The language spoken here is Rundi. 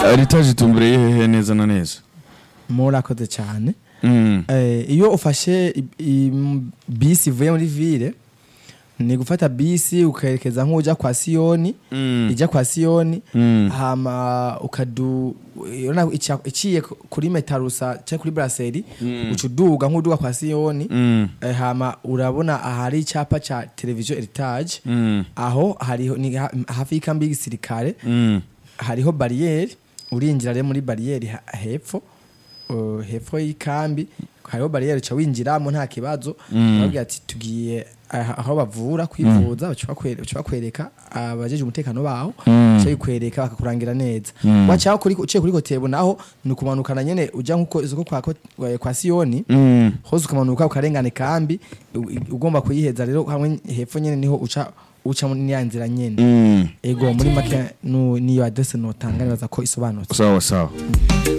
eritaje itumbereye hehe neza na neza murakoze cyane Mm. Eh, iyo ufashe i- i- bisi ivuye muri ville ni gufata bisi ukerekeza nk'ujya kwa siyoni Mm. ijya kwa siyoni Mm. hama ukadu urabona ica- iciye ku- kuri metarusa cyangwa kuri brasserie uca uduga nk'uduga kwa siyoni Mm. Eh, hama urabona ahari icyapa cya televiziyo heritage Mm. aho hariho ni ha- hafi y'ikambi y'igisirikare Mm. hariho bariyeri urinjira rero muri bariyeri ha- hepfo uh, hepfo y'ikambi hariho bariyeri uca winjiramo nta kibazo Mm. babwira ati tugiye aha- aho bavura kwivuza baca bakwe- baca bakwereka abajeje umutekano baho Mm. baca bikwereka bakakurangira neza Mm. wacaho kuri uciye kuri kotebo naho ni ukumanukana nyene uja nkuko isoko kwa, kwa, kwa siyoni Mm. hose ukamanuka ukarengana ikambi u- ugomba kuyiheza rero hamwe hepfo nyene niho uca uca muri ya nzira nyene Mm. ego muri make nu- niyo adresse notanga nibaza ko isobanutse sawa sawa